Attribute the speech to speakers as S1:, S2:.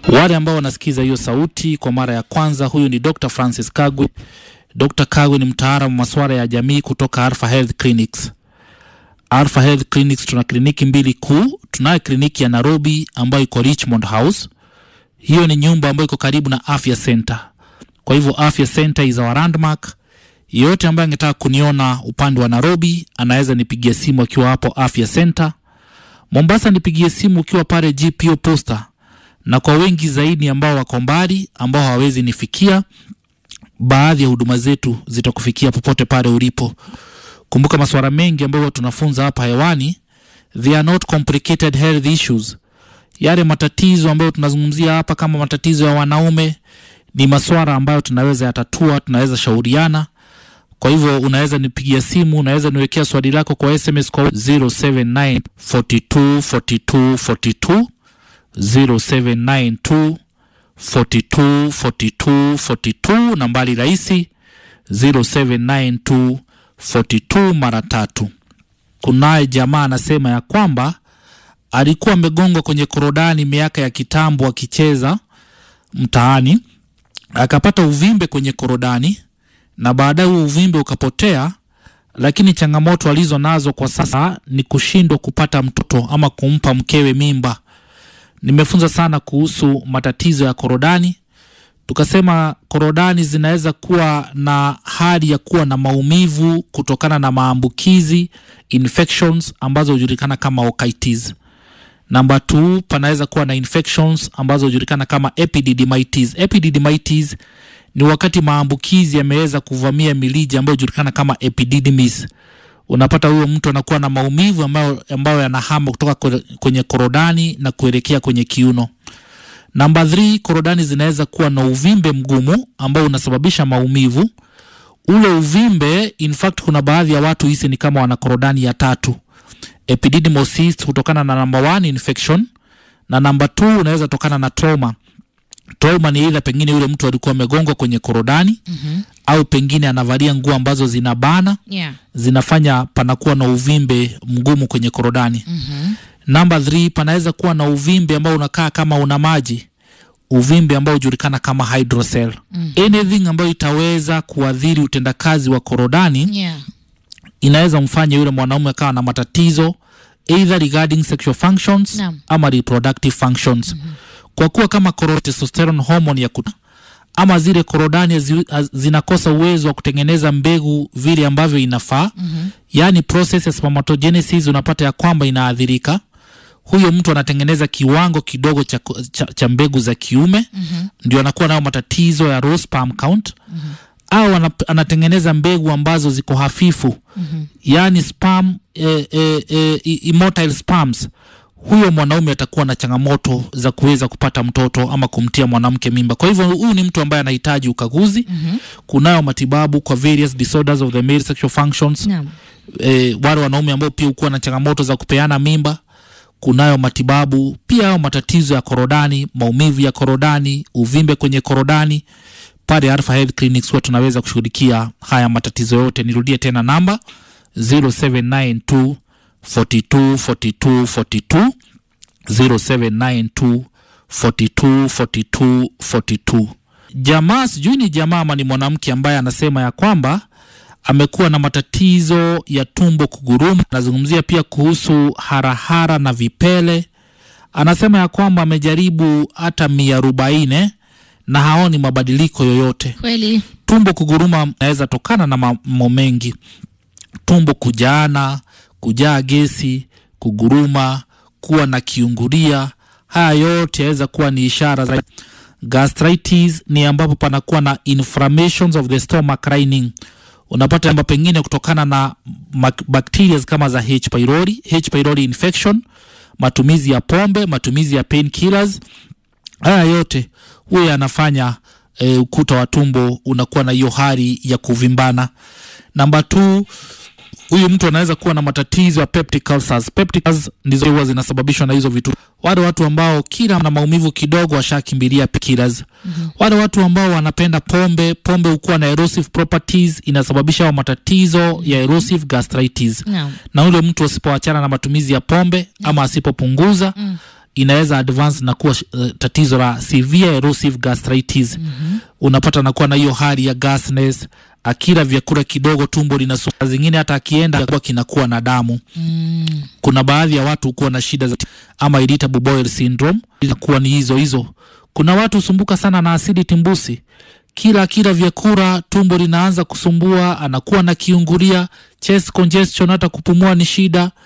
S1: Wale ambao wanasikiza hiyo sauti kwa mara ya kwanza, huyu ni Dr. Francis Kagwe. Dr. Kagwe ni mtaalamu wa masuala ya jamii kutoka Alpha Health Clinics. Alpha Health Clinics tuna kliniki mbili kuu. Tunayo kliniki ya Nairobi ambayo iko Richmond House. Hiyo ni nyumba ambayo iko karibu na Afya Center. Kwa hivyo Afya Center is our landmark. Yeyote ambaye angetaka kuniona upande wa Nairobi anaweza nipigia simu akiwa hapo Afya Center. Mombasa nipigie simu ukiwa pale GPO Posta, na kwa wengi zaidi ambao wako mbali, ambao hawawezi nifikia, baadhi ya huduma zetu zitakufikia popote pale ulipo. Kumbuka masuala mengi ambayo tunafunza hapa hewani, they are not complicated health issues. Yale matatizo ambayo tunazungumzia hapa kama matatizo ya wanaume ni masuala ambayo tunaweza yatatua, tunaweza shauriana. Kwa hivyo unaweza nipigia simu, unaweza niwekea swali lako kwa SMS kwa 079 42 42 42 0792 42 42 42, nambari rahisi 0792 42 mara tatu. Kunaye jamaa anasema ya kwamba alikuwa amegongwa kwenye korodani miaka ya kitambo akicheza mtaani, akapata uvimbe kwenye korodani na baadaye huo uvimbe ukapotea, lakini changamoto alizo nazo kwa sasa ni kushindwa kupata mtoto ama kumpa mkewe mimba. Nimefunza sana kuhusu matatizo ya korodani, tukasema korodani zinaweza kuwa na hali ya kuwa na maumivu kutokana na maambukizi infections ambazo hujulikana kama otitis. Namba 2 panaweza kuwa na infections ambazo hujulikana kama epididymitis. Epididymitis ni wakati maambukizi yameweza kuvamia milija ambayo hujulikana kama epididymis. Unapata huyo mtu anakuwa na maumivu ambayo, ambayo yanahama kutoka kwenye korodani na kuelekea kwenye kiuno. Namba 3, korodani zinaweza kuwa na uvimbe mgumu ambao unasababisha maumivu. Ule uvimbe in fact, kuna baadhi ya watu hisi ni kama wana korodani ya tatu, epididymosis kutokana na namba 1 infection, na namba 2 unaweza tokana na trauma. Trauma ni ile pengine yule mtu alikuwa amegongwa kwenye korodani
S2: mm -hmm.
S1: au pengine anavalia nguo ambazo zinabana
S2: Yeah.
S1: zinafanya panakuwa na uvimbe mgumu kwenye korodani.
S2: Mhm.
S1: Namba 3 panaweza kuwa na uvimbe ambao unakaa kama una maji, uvimbe ambao hujulikana kama hydrocele.
S2: Mm.
S1: Anything ambayo itaweza kuadhiri utendakazi wa korodani
S2: Yeah.
S1: inaweza mfanya yule mwanaume akawa na matatizo either regarding sexual functions
S2: Naam.
S1: ama reproductive functions. Kwa kuwa kama koro- testosterone hormone ya kuta ama zile korodani zi, az- zinakosa uwezo wa kutengeneza mbegu vile ambavyo inafaa
S2: Mhm.
S1: yaani process ya spermatogenesis unapata ya kwamba inaathirika. Huyo mtu anatengeneza kiwango kidogo cha, cha, cha mbegu za kiume
S2: Mhm.
S1: ndio anakuwa nayo matatizo ya raw sperm count au ana, anatengeneza mbegu ambazo ziko hafifu
S2: Mhm.
S1: yaani sperm eh, eh, eh, immotile sperms. Huyo mwanaume atakuwa na changamoto za kuweza kupata mtoto ama kumtia mwanamke mimba. Kwa hivyo huyu ni mtu ambaye anahitaji ukaguzi.
S2: Mhm.
S1: Kunayo matibabu kwa various disorders of the male sexual functions
S2: Naam.
S1: e, wale wanaume ambao pia hukuwa na changamoto za kupeana mimba, kunayo matibabu pia. Au matatizo ya korodani, maumivu ya korodani, uvimbe kwenye korodani, pale Alpha Health Clinics huwa tunaweza kushughulikia haya matatizo yote. Nirudie tena namba 0792 42 42 42 0792 42 42 42. Jamaa sijui ni jamaa ama ni mwanamke ambaye anasema ya kwamba amekuwa na matatizo ya tumbo kuguruma. Anazungumzia pia kuhusu harahara na vipele. Anasema ya kwamba amejaribu hata mia arobaini na haoni mabadiliko yoyote.
S2: Kweli.
S1: Tumbo kuguruma inaweza tokana na mambo mengi, tumbo kujaana, kujaa gesi, kuguruma, kuwa na kiungulia. Haya yote yaweza kuwa ni ishara za gastritis. Ni ambapo panakuwa na inflammations of the stomach lining. Unapata kwamba pengine kutokana na mak- bacteria kama za H pylori, H pylori infection, matumizi ya pombe, matumizi ya painkillers haya yote huwa yanafanya e, ukuta wa tumbo unakuwa na hiyo hali ya kuvimbana. Namba 2 huyu mtu anaweza kuwa na matatizo ya peptic ulcers. Peptic ulcers ndizo huwa zinasababishwa na hizo vitu. Wale watu ambao kila na maumivu kidogo washakimbilia painkillers. Wale watu ambao wanapenda pombe, pombe hukuwa na erosive properties, inasababisha hayo matatizo ya erosive gastritis
S2: Naam.
S1: na ule mtu asipoachana na matumizi ya pombe ama asipopunguza
S2: Mm.
S1: inaweza advance na kuwa uh, tatizo la severe erosive gastritis mm-hmm. unapata anakuwa na hiyo hali ya gasness akila vyakula kidogo tumbo linasuma zingine hata akienda kuwa kinakuwa na damu
S2: Mm.
S1: kuna baadhi ya watu hukuwa na shida za ama irritable bowel syndrome inakuwa ni hizo hizo kuna watu husumbuka sana na asidi timbusi kila kila vyakula tumbo linaanza kusumbua anakuwa na kiungulia chest congestion hata kupumua ni shida